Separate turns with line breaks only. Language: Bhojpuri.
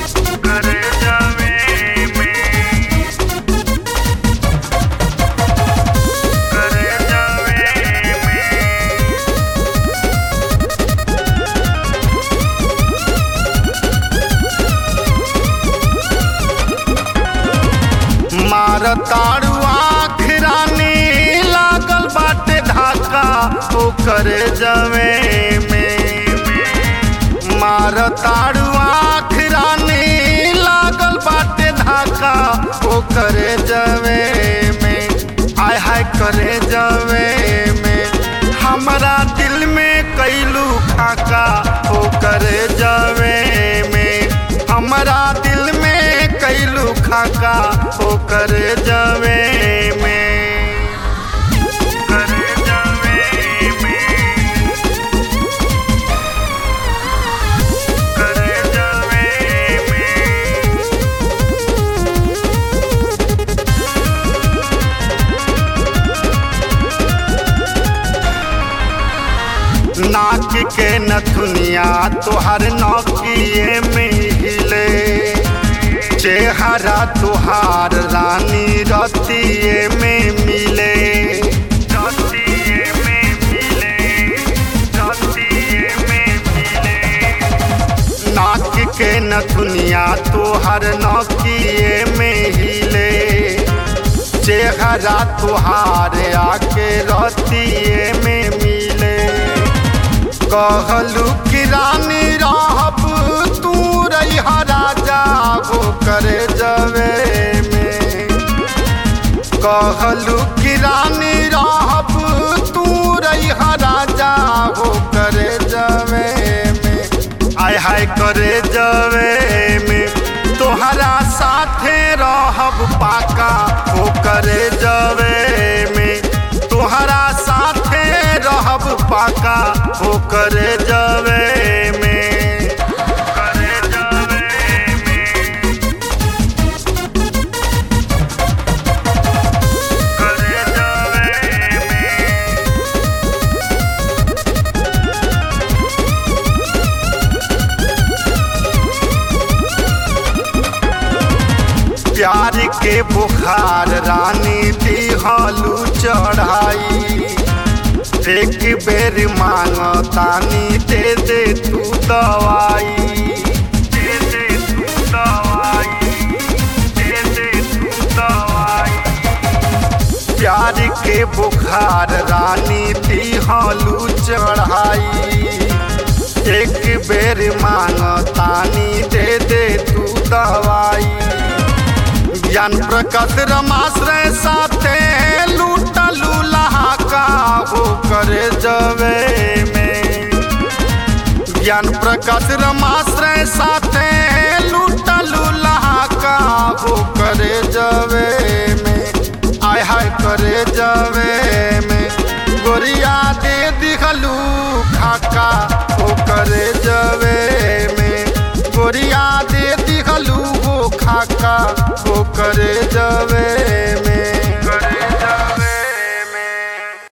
करे जावे में करे जावे में मार ताड़ू आखिरानी लागल बाटे धाका ओ करे जवे में मार ताड़ू आखिरानी लागल बाटे धाका ओ करे जवे में आय हाय करे जवे में हमरा दिल में कैलू खाका ओ करे जवे में हमरा दिल में कैलू खाका ओ करे जवे में करे जवे में करे जवे में नाक के नथुनिया तोहर नौकिए में हिले चेहरा तुहार रानी रतिए में मिले रतिए में मिले रतिए में मिले नाक के नथुनिया तोहर नौकिए में हिले चेहरा तुहार आके रतिए में मिले कहलू कि रानी रहब तू रहा राजा हो करे जवे में कहलू कि रानी रहब तू रहा राजा हो करे जवे में आय हाय करे जवे में तोहरा साथे रहब पाका हो करे जवे में तोहरा साथे रहब पाका हो करे जवे में करे जवे में करे जवे में प्यार के बुखार रानी दिहलू चढ़ाई एक बेर मांगतानी दे दे तू दवाई दे दे तू दवाई दे दे तू दवाई प्यार के बुखार रानी दिहलू चढ़ाई एक बेर मांगतानी दे दे तू दवाई ज्ञान प्रकट रमाश्रय साथे लूटलू लहाका हो करे जवे में ज्ञान प्रकट रमाश्रय साथे लूटलू लहाका हो